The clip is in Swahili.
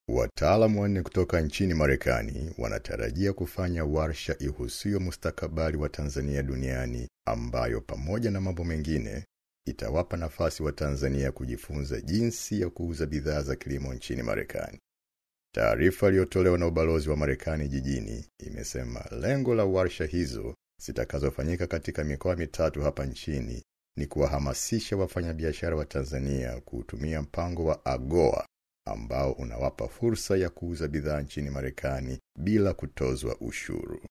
Wataalamu wanne kutoka nchini Marekani wanatarajia kufanya warsha ihusuyo mustakabali wa Tanzania duniani ambayo pamoja na mambo mengine itawapa nafasi wa Tanzania kujifunza jinsi ya kuuza bidhaa za kilimo nchini Marekani. Taarifa iliyotolewa na ubalozi wa Marekani jijini imesema lengo la warsha hizo zitakazofanyika katika mikoa mitatu hapa nchini ni kuwahamasisha wafanyabiashara wa Tanzania kuutumia mpango wa AGOA ambao unawapa fursa ya kuuza bidhaa nchini Marekani bila kutozwa ushuru.